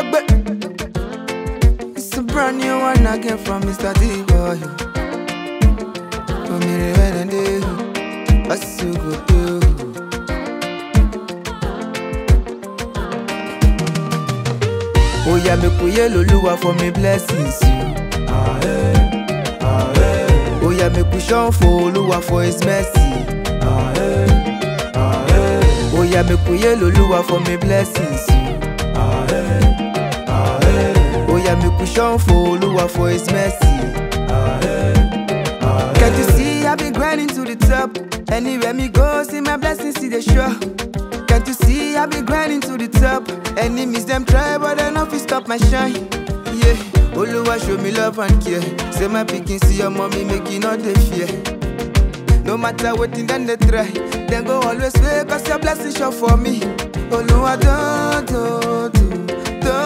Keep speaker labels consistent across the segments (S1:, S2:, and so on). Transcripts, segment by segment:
S1: Egbe. It's a brand new one again from Mr. D-Boy. Omire wenende, asugoto. Oya make we hail Oluwa for me blessings. Oya make we shout for Oluwa for his mercy. Oya make we hail Oluwa for me blessings. Oya make we shout for Oluwa for his mercy. Can't you see I been grinding to the top? Anywhere me go, see my blessings, see the show. Can't you see I been grinding to the top? Enemies them try, but they not fi stop my shine. Yeah, Oluwa show me love and care. Say my pikin see your mommy make you not dey fear. No matter what then they try, then go always wait cause your blessing sure for me. Oluwa do do do do.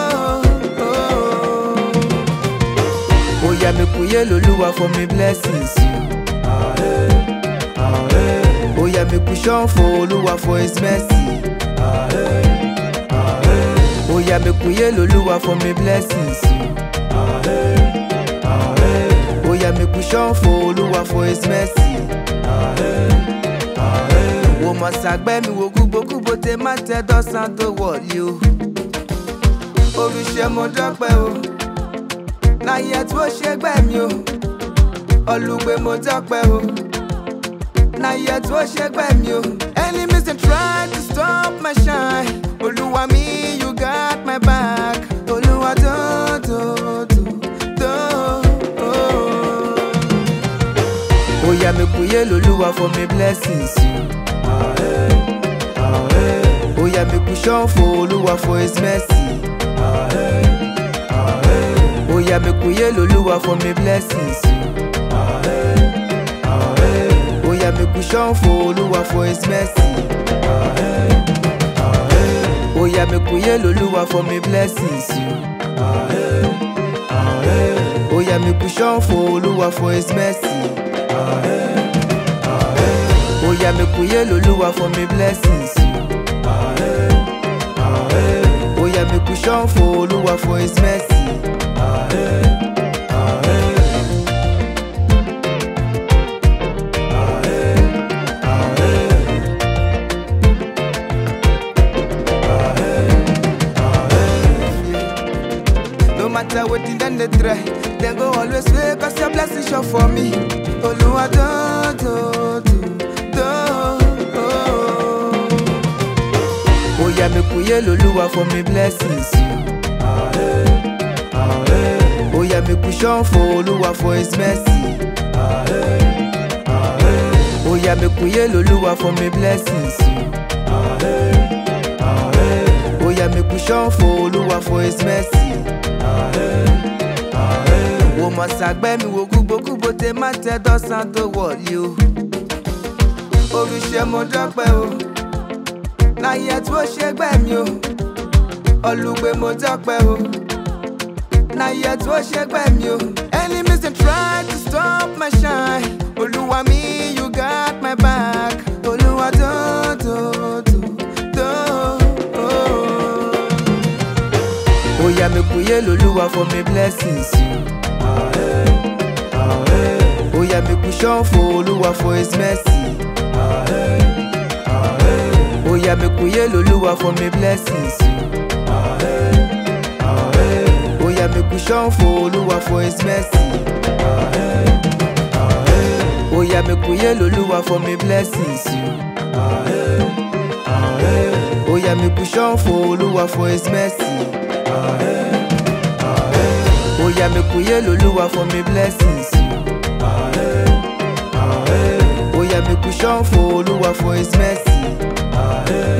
S1: Oya make we hail Oluwa for me blessings. Oya make we shout for Oluwa for his mercy. Oya make we hail Oluwa for me blessings. Oya make we shout for Oluwa for his mercy. Wo mọ̀ sàgbẹ́ mi wo gbogbogbò tẹ má tẹ dọ́sán tó wọ̀lé o. Oríṣẹ́ mo dọ́pẹ́ o, láyé tí ó ṣe gbẹ́ mi o. Olùgbé mo dọ́pẹ́ o, láyé tí ó ṣe gbẹ́ mi o. Enemies dey try to stop my shine. Olúwa mi, you got my back. Olúwa tó tó tó tó. Oya make we hail Oluwa for me blessings. Oya make we shout for Oluwa for his mercy. Oya make we hail Oluwa for me blessings. Oya make we shout for Oluwa for his mercy. Oya make we hail Oluwa for me blessings. Oya make we shout for Oluwa for his mercy. Oya make we hail Oluwa for me blessings. Oya make we shout for Oluwa for his mercy. No matter what then they try, then go always wait cause your blessing sure for me. Oluwa do do do do. Oya make we hail Oluwa for me blessings. Oya make we shout for Oluwa for his mercy. Oya make we hail Oluwa for me blessings. Oya make we shout for Oluwa for his mercy. Wo mọ̀ sàgbẹ́ mi wo gbogbogbò tẹ má tẹ dọ́sán tó wọ̀lé o. Oríṣẹ́ mo dọ́pẹ́ o, láyé tí ó ṣe gbẹ́ mi o. Olùgbé mo dọ́pẹ́ o, láyé tí ó ṣe gbẹ́ mi o. Enemies dey try to stop my shine. Olúwa mi, you got my back. Olúwa tó tó tó tó. Oya make we hail Oluwa for me blessings. Oya make we shout for Oluwa for his mercy. Oya make we hail Oluwa for me blessings. Oya make we shout for Oluwa for his mercy. Oya make we hail Oluwa for me blessings. Oya make we shout for Oluwa for his mercy. Oya make we hail Oluwa for me blessings. Oya make we shout for Oluwa for his mercy.